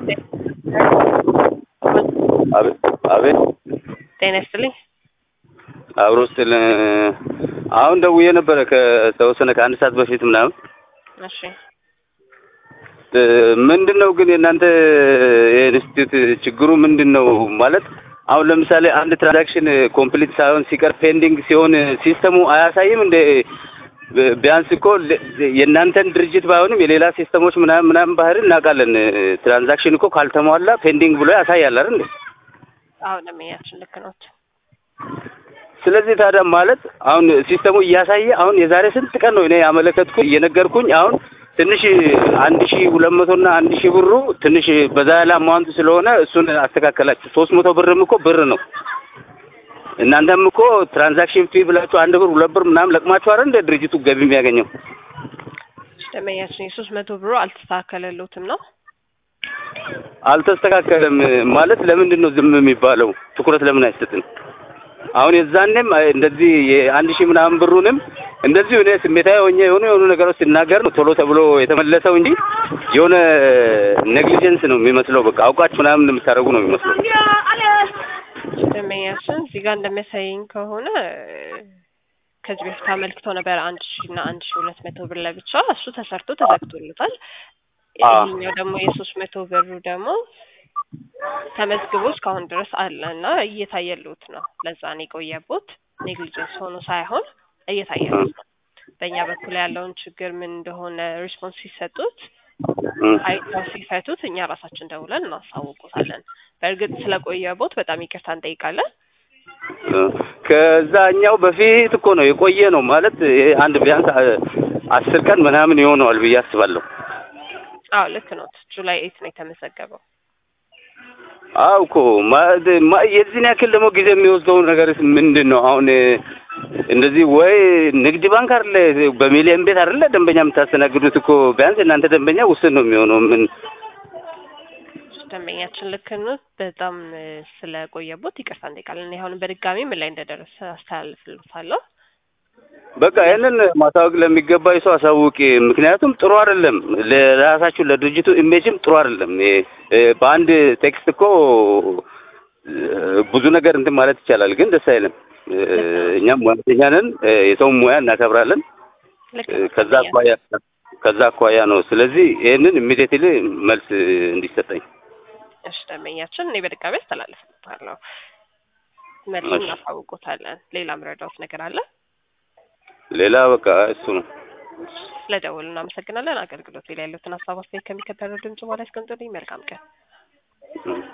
አቤት አቤት ጤና ይስጥልኝ። አብሮ ስል አሁን ደውዬ ነበረ ከተወሰነ ከአንድ ሰዓት በፊት ምናምን እሺ ምንድን ነው ግን የእናንተ የኢንስቲትዩት ችግሩ ምንድን ነው ማለት አሁን ለምሳሌ አንድ ትራንዛክሽን ኮምፕሊት ሳይሆን ሲቀር ፔንዲንግ ሲሆን ሲስተሙ አያሳይም እንደ ቢያንስ እኮ የእናንተን ድርጅት ባይሆንም የሌላ ሲስተሞች ምናምን ምናምን ባህሪ እናውቃለን ትራንዛክሽን እኮ ካልተሟላ ፔንዲንግ ብሎ ያሳያል አይደል አሁን ለመያችን ልክ ነው። ስለዚህ ታዲያ ማለት አሁን ሲስተሙ እያሳየ አሁን የዛሬ ስንት ቀን ነው እኔ ያመለከትኩ እየነገርኩኝ አሁን ትንሽ አንድ ሺ ሁለት መቶ እና አንድ ሺህ ብሩ ትንሽ በዛ ያለ አማውንት ስለሆነ እሱን አስተካከላችሁ። ሶስት መቶ ብርም እኮ ብር ነው። እናንተም እኮ ትራንዛክሽን ፊ ብላችሁ አንድ ብር ሁለት ብር ምናምን ለቅማችሁ አይደል እንደ ድርጅቱ ገቢ የሚያገኘው። ደመኛችን የሶስት መቶ ብሩ አልተስተካከለሎትም ነው አልተስተካከለም ማለት ለምንድን ነው ዝም የሚባለው? ትኩረት ለምን አይሰጥም? አሁን የዛኔም እንደዚህ የአንድ ሺህ ምናምን ብሩንም እንደዚሁ እኔ ስሜታዊ ሆኜ የሆኑ የሆኑ ነገሮች ሲናገር ነው ቶሎ ተብሎ የተመለሰው እንጂ የሆነ ኔግሊጀንስ ነው የሚመስለው። በቃ አውቃችሁ ምናምን የምታደርጉ ነው የሚመስለው። ደመኛችን እዚህ ጋር እንደሚያሳየኝ ከሆነ ከዚህ በፊት አመልክተው ነበር አንድ ሺ እና አንድ ሺ ሁለት መቶ ብር ለብቻ እሱ ተሰርቶ ተዘግቶለታል። ይሄኛው ደግሞ የሶስት መቶ ብሩ ደግሞ ተመዝግቦ እስካሁን ድረስ አለ እና እየታየሉት ነው። ለዛ ነው የቆየቦት ኔግሊጀንስ ሆኖ ሳይሆን እየታየሉት ነው። በእኛ በኩል ያለውን ችግር ምን እንደሆነ ሪስፖንስ ሲሰጡት አይተው ሲፈቱት እኛ ራሳችን ደውለን እናሳውቁታለን። በእርግጥ ስለቆየቦት በጣም ይቅርታ እንጠይቃለን። ከዛኛው በፊት እኮ ነው የቆየ ነው ማለት አንድ ቢያንስ አስር ቀን ምናምን ይሆነዋል ብዬ አስባለሁ። አዎ ልክ ነው። ጁላይ ኤት ነው የተመዘገበው። አው እኮ የዚህን ያክል ደግሞ ጊዜ የሚወስደው ነገር ምንድን ነው? አሁን እንደዚህ ወይ ንግድ ባንክ አይደለ በሚሊየን ቤት አይደለ ደንበኛ የምታስተናግዱት እኮ ቢያንስ እናንተ ደንበኛ ውስን ነው የሚሆነው። ምን ደንበኛችን ልክ ነው። በጣም ስለቆየቦት ይቅርታ እንጠይቃለን። አሁን በድጋሚ ምን ላይ እንደደረሰ አስተላልፍልታለሁ። በቃ ይህንን ማሳወቅ ለሚገባ ሰው አሳውቂ። ምክንያቱም ጥሩ አይደለም፣ ለራሳችሁ ለድርጅቱ ኢሜጅም ጥሩ አይደለም። በአንድ ቴክስት እኮ ብዙ ነገር እንትን ማለት ይቻላል፣ ግን ደስ አይልም። እኛም ሙያተኛ ነን፣ የሰውን ሙያ እናከብራለን። ከዛ አኳያ ከዛ አኳያ ነው። ስለዚህ ይህንን ኢሚዲየትሊ መልስ እንዲሰጠኝ እሺ። ደንበኛችን እኔ በድጋሚ አስተላልፍልታለሁ፣ መልስ እናሳውቆታለን። ሌላ ምረዳውት ነገር አለ? ሌላ በቃ እሱ ነው። ስለደወሉ እናመሰግናለን። አገልግሎት ላይ ያሉትን ሀሳብ አስተያየት ከሚከተለው ድምጽ በኋላ ያስቀምጡልኝ። መልካም ቀን።